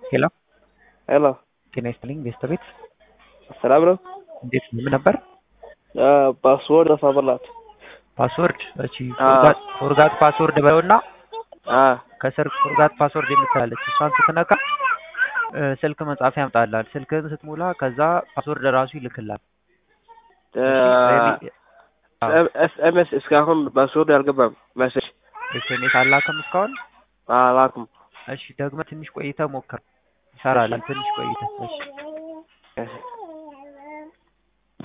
ሄሎ ሄሎ ጤና ይስጥልኝ ቤተሰቤት ሰላም ነው? እንዴት ምን ነበር ፓስወርድ ጠፋበላት። ፓስወርድ እቺ አዎ። ፎርጋት ፓስወርድ በይውና አ ከስር ፎርጋት ፓስወርድ የምትላለች እሷን ስትነካ እ ስልክ መጻፍ ያምጣላል ስልክህን ስትሞላ ከዛ ፓስወርድ ራሱ ይልክላል ኤስኤምኤስ እስካሁን ፓስወርድ አልገባም። መሴጅ ኤስኤምኤስ አላክም እስካሁን አላኩም። እሺ ደግመህ ትንሽ ቆይተህ ሞክር ይሰራል ትንሽ ቆይተህ እሺ እሺ